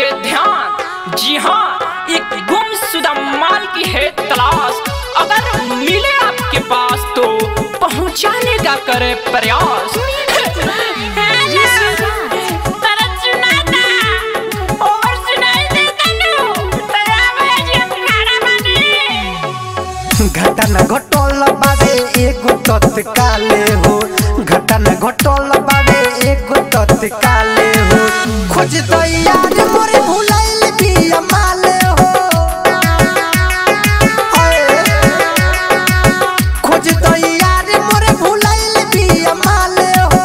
दीजिए ध्यान जी हाँ एक गुमशुदा माल की है तलाश अगर मिले आपके पास तो पहुंचाने का करे प्रयास घटना घटल बाबे एगो तत्काले हो घटना घटल बाबे एगो तत्काले हो खोज तो यार मोरे भुलाइल बिया माले हो अए, खोज तो यार मोरे भुलाइल बिया माले हो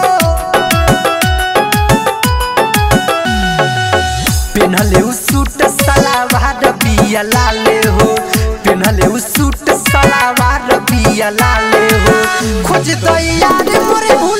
पेनहले उ सूट सलावार बिया लाले हो पेनहले उ सूट सलावार बिया लाले हो खोज तो यार मोरे भू